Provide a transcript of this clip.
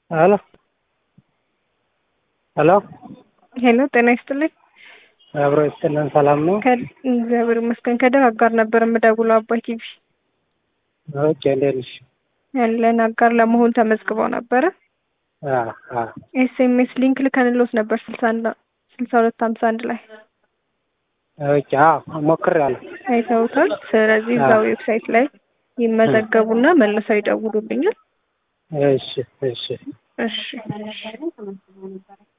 ሄሎ ሄሎ ሄሎ ጤና ይስጥልኝ። አብሮ ይስጥልን። ሰላም ነው? እግዚአብሔር ይመስገን። ከደር አጋር ነበር የምደውለው አባይ ቲቪ ኦኬ። እንዴት ነሽ? ያለን አጋር ለመሆን ተመዝግበው ነበረ። አዎ አዎ። ኤስኤምኤስ ሊንክ ልከንሎት ነበር ስልሳ አንድ ስልሳ ሁለት ሀምሳ አንድ ላይ ኦኬ። አዎ ሞክሬያለሁ። አይተውታል። ስለዚህ እዛው ዌብሳይት ላይ ይመዘገቡና መልሰው ይደውሉልኛል። እሺ እሺ እሺ